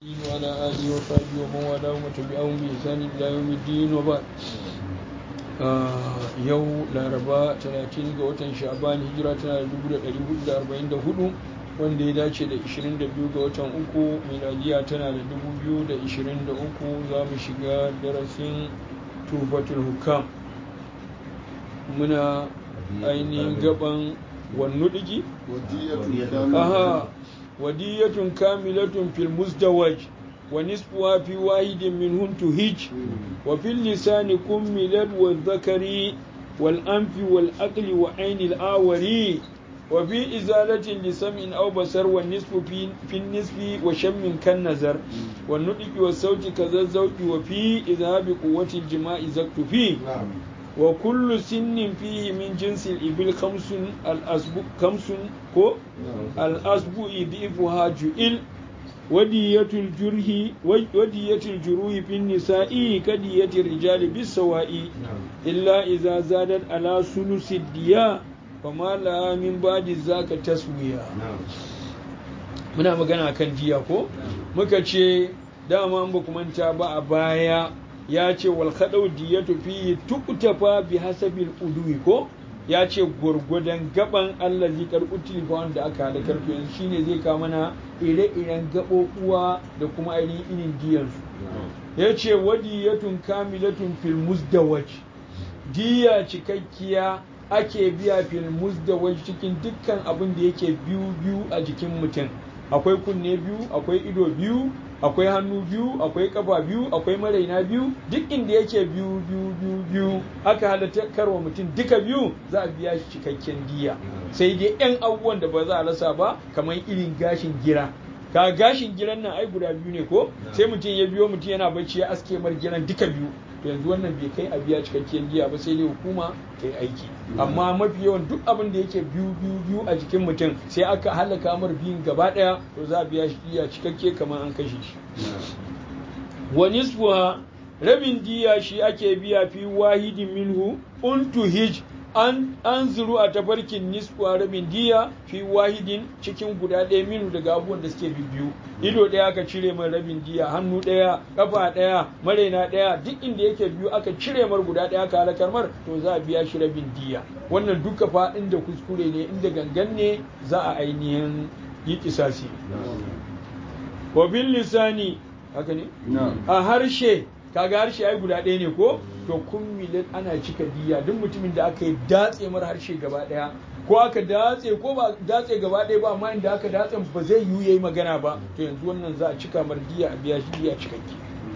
وعلى آله وصحبه ومن والاه وتبعهم بإحسان إلى يوم الدين وبعد yau laraba 30 ga watan sha'ban hijira tana da 1444 wanda ya dace da 22 ga watan uku miladiya tana da 2023 za mu shiga darasin tufatul hukam muna ainihin gaban wannu digi? aha wadiyatun kamilatun fil muzdawaj wa nisfuha fi wahidin minhum tuhij wa fil lisani kummilat wa dhakari wal anfi wal aqli wa aini al awari wa fi izalatin li sam'in aw basar wa nisfu fi fi nisfi wa shammin kan nazar wa nudiki wa sauti kaza zawqi wa fi idhabi quwwati al jima'i zaktu fi wa kullu sinnin fihi min jinsi al-ibil khamsun al-asbu khamsun ko al-asbu idhifuha ju'il wadiyatul jurhi wadiyatul juruhi fi nisa'i kadiyatir rijali bis-sawa'i illa idza zadat ala sulusi diya fama la min ba'di zaka taswiya muna magana kan jiya ko muka ce dama an ba manta ba a baya ya ce wal khadau diyatu fi tuqtafa bi hasabil udwi ko ya ce gurgudan gaban Allah zai karɓi ba wanda aka halakar to yanzu shine zai kawo mana ire-iren gaɓoɓuwa da kuma ainihin irin diyansu ya ce wadiyatun kamilatun fil muzdawaj diya cikakkiya ake biya fil muzdawaj cikin dukkan abin da yake biyu biyu a jikin mutum akwai kunne biyu akwai ido biyu akwai hannu biyu akwai kafa biyu akwai maraina biyu duk inda yake biyu biyu biyu biyu aka halatta karwa mutum duka biyu za a biya shi cikakken diya sai dai yan abubuwan da ba za a rasa ba kamar irin gashin gira ka gashin giran nan ai guda biyu ne ko sai mutum ya biyo mutum yana bacci ya aske mar giran duka biyu to yanzu wannan bai kai a biya cikakken diya ba sai dai hukuma ta yi aiki amma mafi yawan duk abin da yake biyu biyu biyu a jikin mutum sai aka halaka mar biyun gaba daya to za a biya shi diya cikakke kamar an kashe shi wa nisfuha rabin diya shi ake biya fi wahidin minhu untu hij an an zuru a tafarkin nisfuwa rabin diya fi wahidin cikin guda ɗaya minu daga abubuwan da suke biyu ido ɗaya aka cire mai rabin diya hannu ɗaya kafa ɗaya maraina ɗaya duk inda yake biyu aka cire mar guda ɗaya aka halakar mar to za a biya shi rabin diya wannan duka faɗin da kuskure ne inda gangan ne za a ainihin yi kisasi wa bil lisani haka ne a harshe kaga harshe ai guda ɗaya ne ko to kummilat ana cika diya duk mutumin da aka yi datse mara harshe gaba ɗaya ko aka datse ko ba datse gaba ɗaya ba amma inda aka datse ba zai yiwu yayi magana ba to yanzu wannan za a cika mar diya a biya shi diya cikakke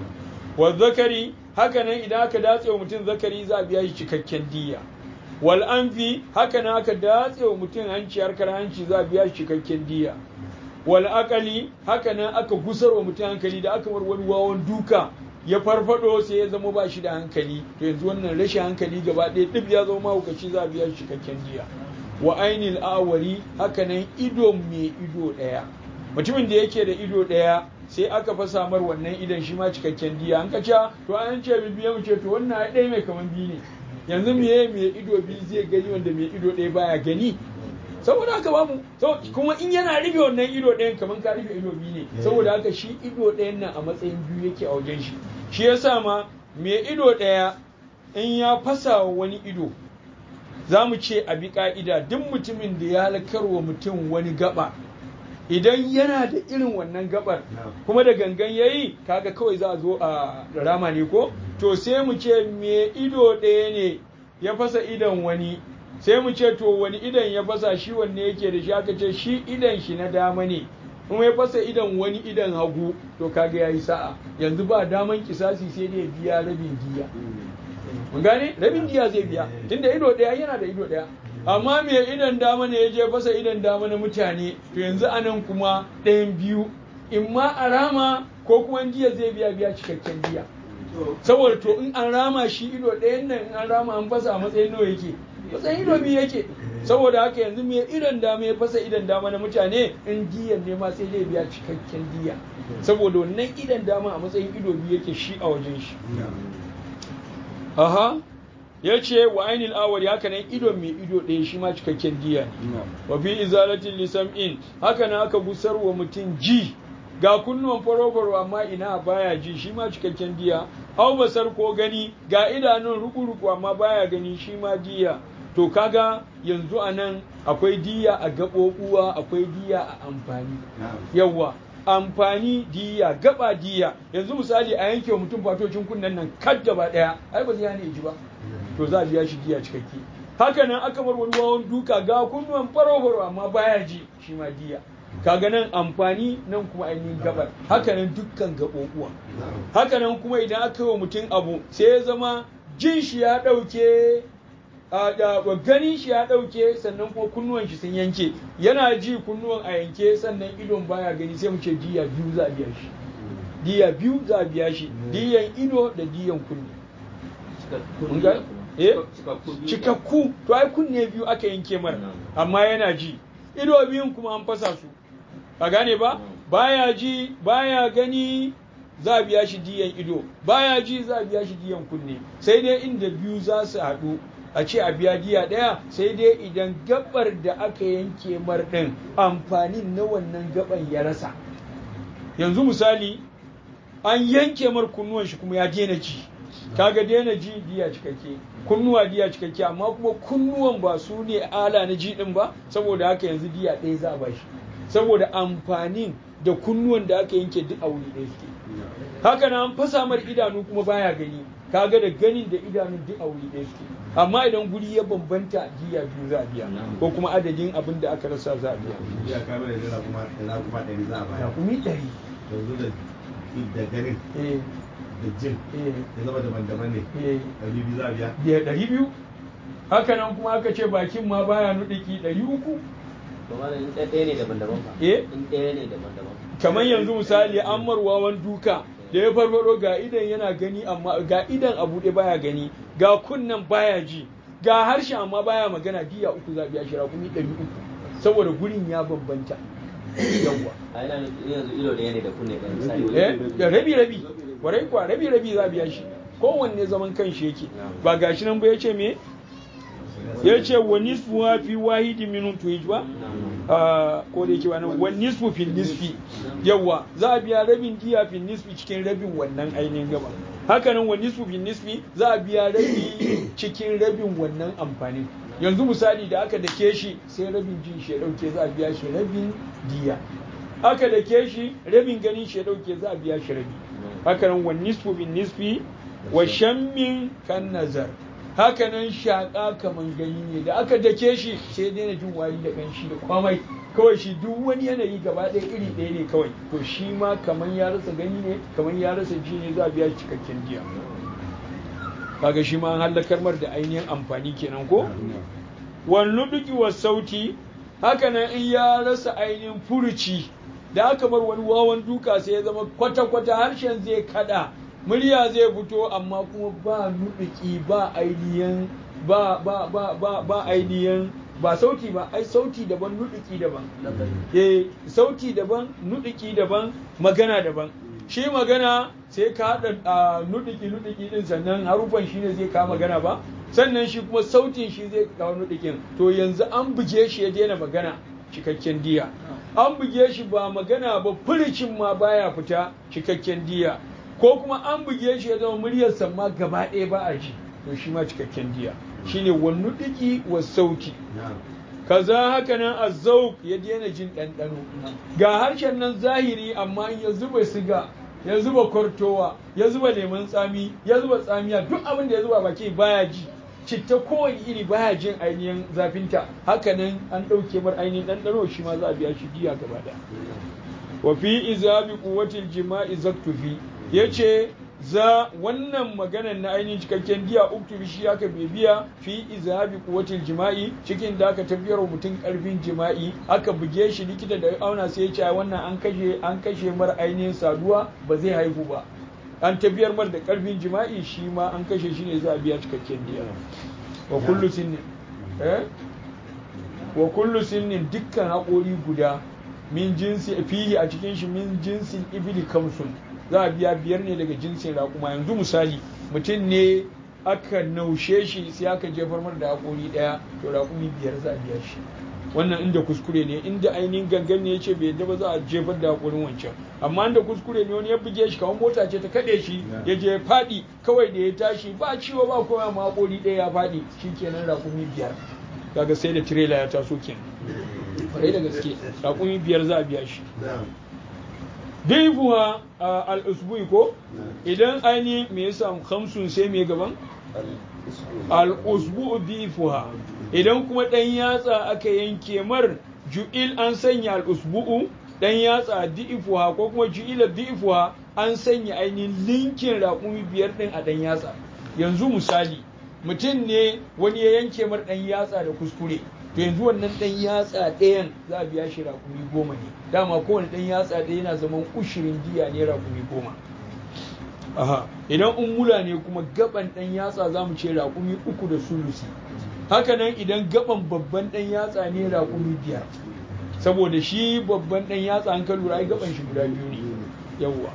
wa zakari haka nan idan aka datse wa mutum zakari za a biya shi cikakken diya wal anfi haka nan aka datse wa mutum hanci harkar hanci za a biya shi cikakken diya wal akali haka nan aka gusar wa mutum hankali da aka mar wani wawan duka ya farfado sai ya zama ba shi da hankali to yanzu wannan rashin hankali gaba ɗaya duk ya zama mahaukaci za a biya shi cikakken diya wa ainil awari haka nan ido mai ido ɗaya mutumin da yake da ido ɗaya sai aka fasa mar wannan idon shi ma cikakken diya an ka to an ce bibiya mu ce to wannan ɗaya mai kaman biyu ne yanzu me mai ido biyu zai gani wanda mai ido ɗaya baya gani saboda haka bamu kuma in yana rufe wannan ido ɗayan kamar ka rufe ido biyu ne saboda haka shi ido ɗayan nan a matsayin biyu yake a wajen shi shi yasa ma mai ido ɗaya in ya fasa wani ido za mu ce a bi ka'ida duk mutumin da ya halakar wa mutum wani gaba idan yana da irin wannan gabar kuma da gangan ya yi kaga kawai za a zo a rama ne ko to sai mu ce mai ido ɗaya ne ya fasa idon wani sai mu ce to wani idan ya fasa shi wanne yake da shi aka ce shi idan shi na dama ne kuma ya fasa idan wani idan hagu to kaga yayi sa'a yanzu ba daman kisasi sai dai biya rabin diya mun gane rabin diya zai biya tunda ido daya yana da ido daya amma me idan dama ne ya je fasa idan dama na mutane to yanzu anan kuma ɗayan biyu in ma a rama ko kuma diya zai biya biya cikakken diya saboda to in an rama shi ido ɗayan nan in an rama an fasa a matsayin nawa yake matsayin ido biyu yake saboda haka yanzu me idan dama ya fasa idan dama na mutane in diyan ne ma sai zai biya cikakken diya saboda wannan idan dama a matsayin ido biyu yake shi a wajen shi aha ya ce wa ainihin awari haka nan idon mai ido ɗaya shi ma cikakken diya ne wa fi izalatin lisam'in haka nan aka gusar wa mutum ji ga kunnuwan faro amma ina baya ji shi ma cikakken diya au basar ko gani ga idanun ruku-ruku amma baya gani shi ma diya to kaga yanzu a nan akwai diya a gaɓoɓuwa akwai diya a amfani yawwa amfani diya gaba diya yanzu misali a yanke wa mutum fatocin kunnen nan kad gaba ɗaya ai ba zai ne ji ba to za a biya shi diya cikakke haka nan aka bar wani wawan duka ga kunnuwan faro-faro amma baya ji shi ma diya kaga nan amfani nan kuma ainihin gabar haka nan dukkan gaɓoɓuwa haka nan kuma idan aka yi wa mutum abu sai ya zama jin shi ya ɗauke ganin shi ya ɗauke sannan kuma kunnuwan shi sun yanke yana ji kunnuwan a yanke sannan idon baya gani sai mu ce diya biyu za a biya shi diya biyu za a biya shi diyan ido da diyan kunne cikakku to ai kunne biyu aka yanke mara amma yana ji ido biyun kuma an fasa su a gane ba baya ji baya gani za a biya shi diyan ido baya ji za a biya shi diyan kunne sai dai inda biyu za su haɗu a ce a biya diya ɗaya sai dai idan gabar da aka yanke mar ɗin amfanin na wannan gaban ya rasa yanzu misali an yanke mar kunnuwan shi kuma ya daina ji kaga daina ji diya cikakke kunnuwa diya cikakke amma kuma kunnuwan ba su ne ala na ji ɗin ba saboda haka yanzu diya ɗaya za a bashi saboda amfanin da kunnuwan da aka yanke duk a wuri ɗaya suke haka na an fasa mar idanu kuma baya gani kaga da ganin da idanun duk a wuri ɗaya suke amma idan guri ya bambanta jiya biyu za a biya ko kuma adadin abin da aka rasa za a biya ya kama da jira kuma da kuma ɗari za a baya kumi ɗari yanzu da da ganin eh da jin eh ya zama daban-daban ne eh ɗari biyu za a biya biya ɗari biyu haka nan kuma aka ce bakin ma baya nuɗiki ɗari uku to malam in ɗaya ne daban-daban fa Eh? in ɗaya ne daban-daban kamar yanzu misali an marwawan duka da ya farfado ga idan yana gani amma ga idan a buɗe baya gani ga kunnen baya ji ga harshe amma baya magana diya uku za a biya shi rakumi ɗari uku saboda gurin ya bambanta yawwa a yana nufin yanzu ido ɗaya ne da kunne ɗaya misali eh da rabi rabi kwarai kwa rabi rabi za a biya shi kowanne zaman kanshi yake ba gashi nan ba ya ce me ya ce wa nisfu wa fi wahidi minun tuhij ba Ah, ko da yake wannan wa nisfu fi nisfi yawa za a biya rabin diya fi nisfi cikin rabin wannan ainihin gaba haka nan wa nisfu fi nisfi za a biya rabi cikin rabin wannan amfanin yanzu misali da aka dake shi sai rabin jin shi ya dauke za a biya shi rabin diya aka dake shi rabin ganin shi ya dauke za a biya shi rabi haka nan wa nisfu fi nisfi wa shammin kan nazar haka nan shaƙa kaman gani ne da aka dake shi sai daina jin wari da kanshi da kwamai kawai shi duk wani yanayi gaba ɗaya iri ɗaya ne kawai to shi ma kaman ya rasa gani ne kaman ya rasa ji ne za a biya shi cikakken jiya kaga shi ma an hallakar mar da ainihin amfani kenan ko wani duki wa sauti haka nan in ya rasa ainihin furuci da aka bar wani wawan duka sai ya zama kwata-kwata harshen zai kada murya zai fito amma kuma ba nuɗuki ba ainihin ba ba ba ba ba ainihin ba sauti ba ai sauti daban nuɗuki daban eh sauti daban nuɗuki daban magana daban shi magana sai ka haɗa a nuɗuki nuɗuki din sannan harufan shi ne zai kawo magana ba sannan shi kuma sautin shi zai kawo nuɗukin to yanzu an buge shi ya daina magana cikakken diya an buge shi ba magana ba furicin ma baya fita cikakken diya ko kuma an buge shi ya zama muryarsa ma gaba ɗaya ba a ji to shi ma cikakken diya shine wannu ɗiki wa sauti kaza haka nan azzauk ya daina jin ɗanɗano ga harshen nan zahiri amma in ya zuba siga ya zuba kwartowa ya zuba lemun tsami ya zuba tsamiya duk abin da ya zuba baki baya ji citta kowane iri baya jin ainihin zafinta haka nan an ɗauke mar ainihin ɗanɗano shi ma za a biya shi diya gaba ɗaya wa fi izabi quwwatil jima'i zaktufi yace za wannan maganan na ainihin cikakken diya uktubi shi aka bibiya fi izabi quwwatil jima'i cikin da aka tafiyar mutum karfin jima'i aka buge shi likita da auna sai ya ce wannan an kashe an kashe mar ainihin saduwa ba zai haihu ba an tafiyar mar da karfin jima'i shi ma an kashe shi ne za a biya cikakken diya wa kullu sinnin eh wa kullu sinnin dukkan haƙori guda min jinsi fihi a cikin shi min jinsin ibili kamsun za a biya biyar ne daga jinsin raƙuma yanzu misali mutum ne aka naushe shi sai aka jefar mar da haƙori ɗaya to raƙumi biyar za a biya shi wannan inda kuskure ne inda ainihin gangan ne ya ce bai yadda ba za a jefar da haƙurin wancan amma inda kuskure ne wani ya buge shi kamar mota ce ta kaɗe shi ya je ya faɗi kawai da ya tashi ba ciwo ba kowa ma haƙori ɗaya ya faɗi shikenan raƙumi biyar kaga sai da tirela ya taso kenan kwarai da gaske raƙumi biyar za a biya shi daifuwa al-usbui ko idan aini me yasa hamsun sai me gaban al-usbu daifuwa idan kuma dan yatsa aka yanke mar ju'il an sanya al-usbu'u dan yatsa daifuwa ko kuma ju'ila daifuwa an sanya ainihin linkin raƙumi biyar din a dan yatsa yanzu misali mutum ne wani ya yanke mar dan yatsa da kuskure to yanzu wannan dan yatsa ɗayan za a biya shi rakumi goma ne dama kowane dan yatsa ɗaya yana zaman ushirin diya ne rakumi goma aha idan ummula ne kuma gaban dan yatsa za mu ce rakumi uku da sulusi hakanan idan gaban babban dan yatsa ne rakumi biyar saboda shi babban dan yatsa an kan lura ai gaban shi guda biyu ne yawwa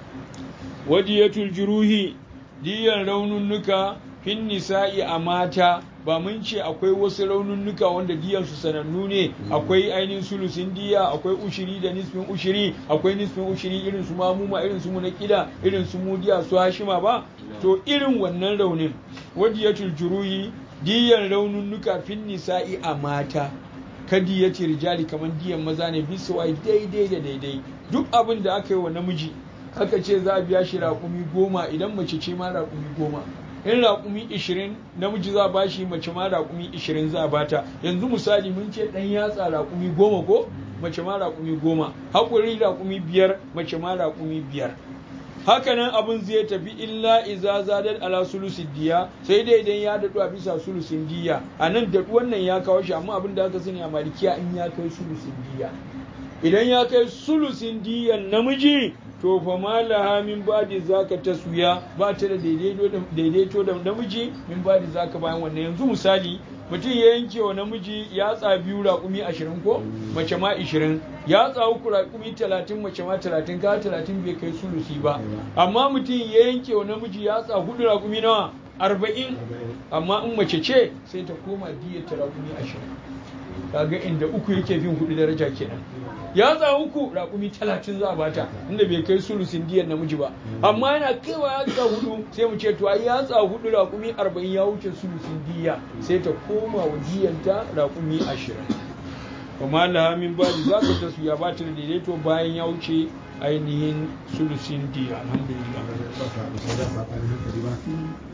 wadiyatul juruhi diyan raununnuka fin nisa'i a mata ba mun ce akwai wasu raununnuka wanda diyansu sanannu ne akwai ainihin sulusin diya akwai ushiri da nisfin ushiri akwai nisfin ushiri irin su mamuma irin su munakida irin su mudiya su hashima ba to irin wannan raunin wadiyatul juruhi diyan raununnuka fin nisa'i a mata kadi ya ce rijali kamar diyan maza ne bisa wai daidai da daidai duk abin da aka yi wa namiji aka ce za a biya shi raƙumi goma idan mace ce ma raƙumi goma in raƙumi ishirin namiji za a ba shi mace ma raƙumi ishirin za a bata yanzu misali mun ce ɗan yatsa raƙumi goma ko mace ma raƙumi goma haƙuri raƙumi biyar mace ma raƙumi biyar hakanan abin zai tafi illa iza zadat ala sulusin diya sai dai idan ya daɗu a bisa sulusin diya a nan daɗu wannan ya kawo shi amma abin da aka sani a malikiya in ya kai sulusin diya idan ya kai sulusin diyan namiji to fa malaha min badi zaka taswiya ba ta da daidaito da namiji min badi zaka bayan wannan yanzu misali mutum ya yanke wa namiji yatsa biyu raƙumi ashirin ko mace ma ashirin yatsa uku raƙumi talatin mace ma talatin ka talatin bai kai sulusi ba amma mutum ya yanke wa namiji yatsa hudu raƙumi nawa arba'in amma in mace ce sai ta koma diyar ta raƙumi ashirin kaga inda uku yake bin hudu daraja kenan ya za uku raƙumi talatin za a bata inda bai kai sulusin diyar namiji ba amma yana kaiwa ya za hudu sai mu ce to ai ya za hudu raƙumi arba'in ya wuce sulusin diya sai ta koma wa diyanta raƙumi ashirin kuma lahamin ba za ka ta su ya ba ta da daidaito bayan ya wuce ainihin sulusin diya alhamdulillah